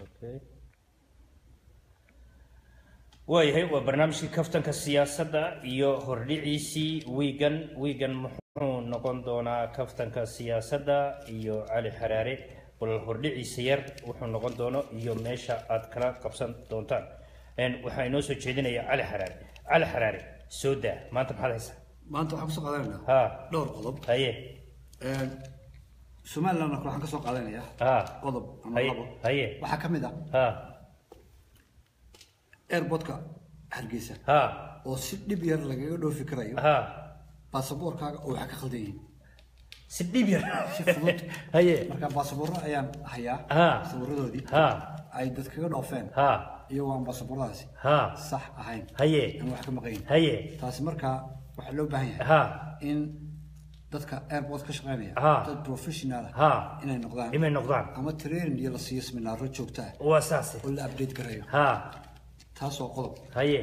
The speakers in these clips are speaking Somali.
Okay. waayahay waa barnaamijkii kaftanka siyaasadda iyo hordhiciisii wiigan wiigan muxuu noqon doonaa kaftanka siyaasadda iyo cali xaraare bal hordhiciisa yar wuxuu noqon doono iyo meesha aad kala qabsan doontaan Een, waxaa inoo soo jeedinaya cali xaraare cali xaraare soo daa maanta maxaad haysaa maanta waxaan kasoo qaadanaynaa ha dhowr qodob haye somalilandna kale waxaan kasoo qaadanayaa ha qodob ama haye labo haye waxaa ka mid ah ha airportka hargeysa ha oo si dhib yar lagaga dhoofi karayo ha baasaboorkaaga oo waxaa ka khaldan yihiin si dhib yar si fudud haye marka baasaboorro ayaan hayaa Ha. sawiradoodii ha ay dad kaga dhoofeen ha iyagoo aan baasabooradaasi ha sax ahayn haye aan wax ka maqayn haye taasi markaa waxaa loo baahan yahay ha in dadka airport ka shaqeynaya Ha. dad professional ah ha inay noqdaan imay noqdaan ama training iyo la siiyo seminaaro joogto ah waa saase oo la update garayo ha taas oo qodob haye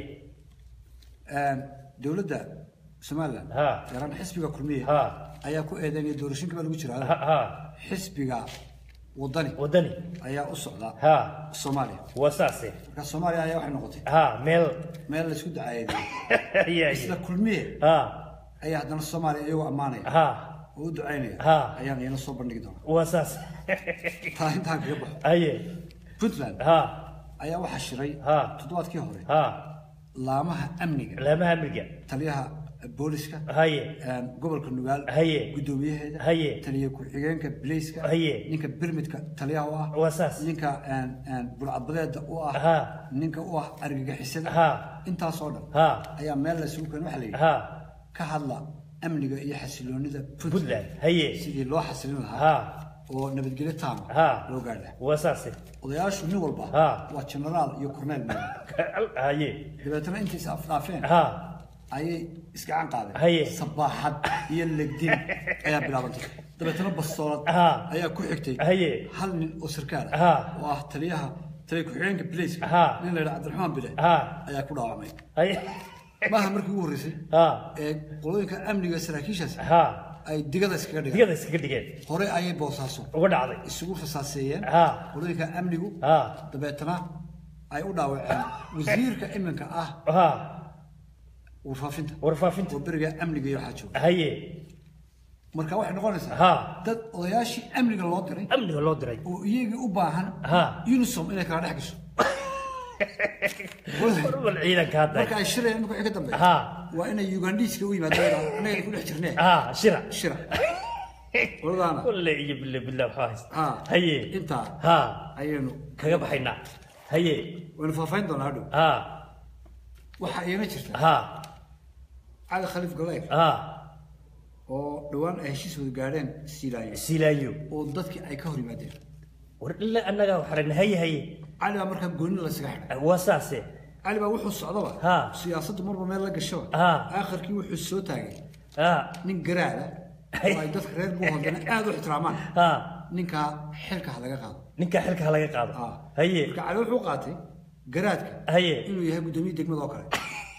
dowladda somaliland Ha. gaaraan xisbiga kulmiye ha ayaa ku eedeynaya doorashooyinka baa lagu ha jiraa ha xisbiga wadani wadani ayaa u socda ha soomaaliya waa saase marka soomaaliya ayaa waxay noqotay ha meel meel la isku dacayeeday haye isla haye kulmiye ha ayaa haddana soomaaliya iyagoo ammaanaya ha oo u ducaynaya Ha. ayaan iyana soo bandhigi doonaa waa saase taa intaan kaga baxo haye puntland ha ayaa waxaa shiray Ha. toddobaadkii hore ha laamaha amniga laamaha amniga taliyaha booliska haye gobolka nugaal Haye. gudoomiyaheeda Haye. taliya ku-xigeenka bilayska Haye. ninka birmidka taliyaha u ah waa saas ninka bulcadbadeeda u ah Ha. ninka u ah argagixisada Ha. intaasoo dhan ha ayaa meel la isugu keenay waxaa la yidhi ha ka hadla amniga iyo xasiloonida puntland haye sidii loo xasilin lahaa ha oo nabadgelyo taama ha loo gaadha waa saase odayaashu nin walba Ha. waa generaal iyo corneel meel haye dabeetana intay is afdhaafeen ha ayay isgacan qaadeen Haye. sabaaxad iyo legdin ayaa bilaabantay dabeetana bastoolad Ha. ayaa ku xigtay Haye. hal nin oo sarkaal Ha. ah oo ah taliyaha taliya ku-xigeenka bilayska Ha. nin la yidhaha cabdiraxmaan bile ha ayaa ku dhaawacmay haye maaha markii ugu horreysay ha ee qolooyinka amniga saraakiishaas ha ay digada iskaga dhigeen digada iskaga dhigeen hore ayay boosaaso uga dhacday isugu fasaaseeyeen Ha. qolooyinka amnigu ha dabeetana ay u dhaawaceen wasiirka iminka ah ha warfaafinta warfaafinta oo beriga amniga iyo waxaa jooga haye marka waxay noqonaysaa ha dad odayaashii amniga loo diray amniga loo diray oo iyagii u baahan Ha. unisom inay kala dhex gasho warbal ciidanka hadda marka ay shirayaan imika wixii ka dambeeya ha waa inay ugandiiska u yimaadaan annaga ku dhex jirnee ha shira shira oladaana kulle iyo bille bille waxaa haysta ha haye intaa ha ayaynu kaga baxaynaa haye waynu faahfaahin doonaa hadhow ha waxaa iina jirta ha cali khaliif galeyr ha oo dhowaan ay heshiis wada gaadheen siilaanyo silaayo oo dadkii ay ka hor yimaadeen war illa annaga waxaan haye haye cali baa markaa gooni laysaga xidhay waa saase cali baa wuxuu socdaba Ha. siyaasaddu marba meel la gashaba Ha. aakhirkii wuxuu soo taagay ha nin garaada oo ay dadka reer buuhoodana aad u ixtiraamaan ha ninkaa xilka ha laga qaado ninka xilka ha laga qaado Ha. haye marka cali wuxuu qaatay garaadka haye inuu yahay guddoomiye degmada oo kale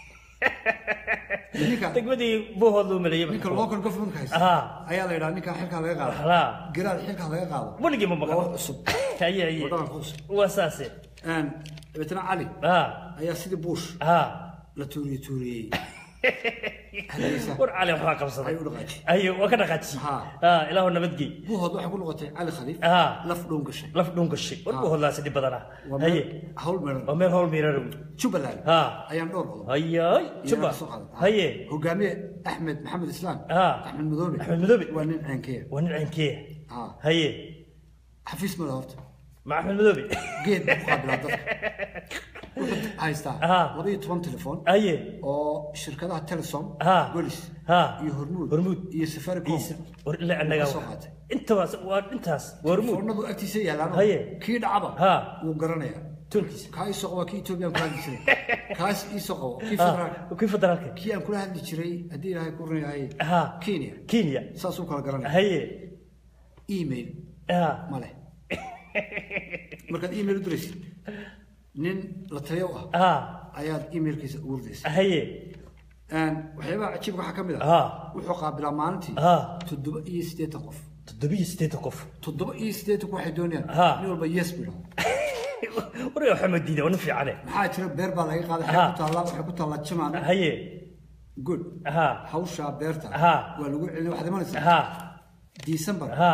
ninka degmadii buuhood loo maleeyay ninka local government haysta Ha. ayaa la yidhaha ninkaa xilka ha laga qaado ha garaad xilka ha laga qaado weligii ma waa wax maqan cusub haye haye waddanka ku cusub waa saase Een, dabeetana cali ha ayaa sidii buush ha la tuuriye tuuriyey hadaysa war cali waxbaa qabsaday ay u dhaqaajiyey haye waa ka dhaqaajiyey Ha. ha ilaahu nabadgey buuhood waxay ku noqotay cali khaliif ha laf dhown gashay laf dhuun gashay war Ha. buuhood laasi dhib badana waa haye meel hawl meeran waa meel howl miirarow jubbaland Ha. ayaan dhowr qodob hayay juba soo qaaday. haye hogaamiye axmed maxamed islaam Ha. axmed madoobe Axmed Madoobe. waa nin ceenkeya waa nin ceenkee Ha. haye xafiis mada horta ma axmed madoobe geed buu ku qaabilaa dadka wuxuu haystaa Ha. laba iyo toban telefoon haye oo shirkadaha telesom Ha. golis ha iyo hormuud Hormuud. iyo safaricom Iyo- war ila annaga soo qaatay. intaas waa intaas waa hormuud telefoonadu agtiisa yaalaan Haye. kii dhacaba Ha. wuu garanayaa toonkiisa kaa isoo qaba kii ethoobiyan kula hadli jiray kaas isoo qabo kii ha federaalka kii federaalka kii aan kula hadli jiray haddii ilaahay ku runayahay ha kenya kenya saasuu kala garanaya haye email ha ma leh markaad email u diraysid nin la taliyo u ah ha ayaad emailkiisa ugu ridaysa haye waxyaabaha cajiibka waxaa ka mid Ha. ah wuxuu qaabilaa maalintii Ha. toddoba iyo siddeetan qof toddobiyo siddeetan qof toddoba iyo siddeetanku waxay doonayaan Ha. nin walba yes buu idhahdo warga waxaa ma diida waa nin fiicane maxaa jira beer baa laga qaaday Ha. waxay ku taallaa waxay ku taallaa jimaan haye good ha hawshaa beerta Ha. waa lagu celin waxaad imanaysaa ha december ha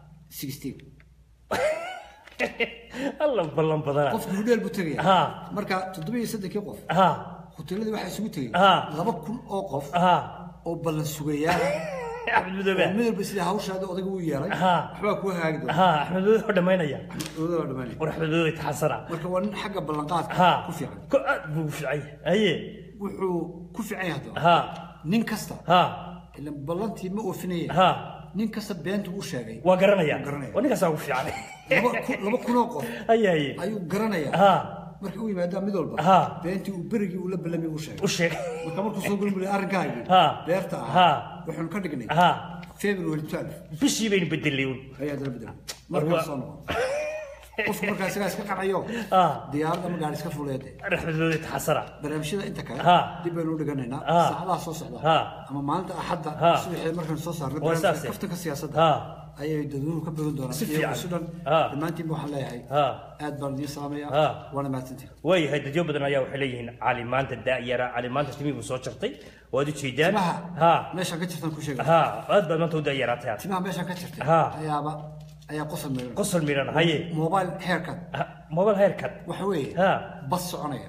16 alla ballan badana qofka hudheel buu tegaya Ha. marka toddoba iyo soddonkii qof ha hoteeladii waxaa isugu tegay Ha. laba kun oo qof ha oo ballan sugayaal axmed madoobe mid walba sida hawshaada odaga uu yeelay Ha. waxbaa kuu hagaagi doona ha axmed madoobe oo dhammaynaya odaga waa dhamaanaya war axmed madoobe taxasana marka waa nin xagga ballanqaadka ha ku fiican ko aad buu u fiican yahay haye wuxuu ku fiican yahay haddaba ha nin kasta ha ilan ballantii ma oofinaya ha nin kasta beentu u sheegay waa garanaya Waa garanaya. waa ninkaasaa ugu fiican laba kun- laba kunoo qof haye haye ayuu garanayaa ha markay u yimaadaan mid walba Ha. beentii uu berigii uu la ballamay u sheegay u sheeg marka markuu soo gulmulay arrinkaagii Ha. beerta Ha. ahaa waxaanu ka dhignay ha february 12 bishii baynu bedelay un ayaa dala bedelay War markaa waa- soo noqon qofku markaa isagaa iska qacayo ha diyaarad ama gaari iska fuleede axmed madoobe taxasana barnaamijyada inta kale Ha. dib baynu u dhiganaynaa Ha. saacadaha soo socda Ha. ama maalinta axadda Ha. subaxeed markaan soo saarnay Waa saase. barnaamijka kaftanka siyaasadda ha ayay dadweynuhu ka badan doonaan Si iyo fiican. isu dhan Ha. dhammaantiinba waxaan leeyahay ha aad baan idiin salaamaya Ha. waana mahadsantihin waayahay dadyo badan ayaa waxay leeyihiin cali maanta daayara cali maanta timii buu soo jartay waad u jeedaan timaha ha meeshaan ka jirtaan ku sheegay ha aad baad maanta u daayaraatay aad timaha meeshaan ka jirtay Ha. ayaaba ayaa qosol meelan qosol miran haye mobile haircut Ha, mobile haircut waxa weeye ha bas soconaya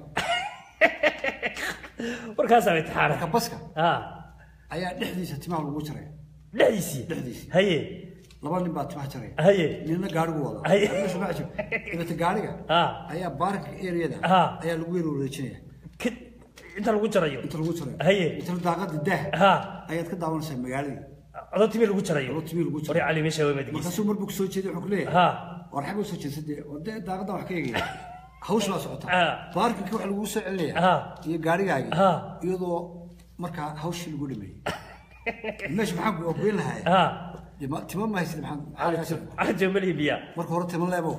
warkaasaa bay taxaana marka baska ha ayaa dhexdiisa timaha lagu jaraya dhexdiisii Dhexdiisii. haye laba nin baa timaha jaraya haye ninna gaarigu wada Ay. meesha ma ajib dabata gaariga ha ayaa baarka areada Ha. ayaa lagu yar wareejinaya Ka- inta lagu jarayo inta lagu jarayo Haye. inta daaqada daah ha ayaad ka daawanaysaa magaaladii adoo timii lagu jarayo adoo timii lagu jarayo. wari cali meesha waa madgiis markaasuu mar buu soo jeeday wuxuu ku leeyahay ha war xagga soo jeedsa dee war dee daaqadan wax ka eegaya hawsh baa socota Ha. baarkinka waxa lagu soo celinaya Ha. iyo gaarigaagii Ha. iyadoo markaa hawshii lagu dhameeyey meesha maxaa ku goyn lahaaya ha Dee ma- timo ma haysid maxaa cajo malihi biya marka hore timo leebo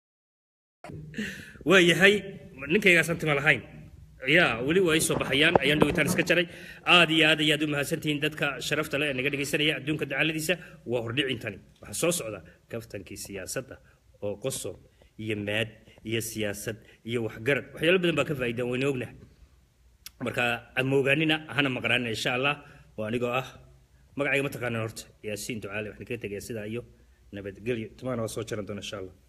waayahay ninkaygaasaan tima lahayn ya weli waa ii soo baxayaan ayaan dhawitaan iska jaray aad iyo aad ayaad u mahadsantihiin dadka sharafta leh ee naga dhegaysanaya adduunka dacaladiisa waa hordhicintani waxaa soo socda kaftankii siyaasadda oo qosob iyo maad iyo siyaasad iyo waxgarad waxyaalo badan baa ka faa'iidaan wayna ognahay marka amoogaanina hana maqnaanina insha allah oo anigoo ah magacayga ma taqaanaan horta yaasiin ducaale waxaan kaga tegayaa sidaa iyo nabadgelyo timaana waa soo jaran doona insha allah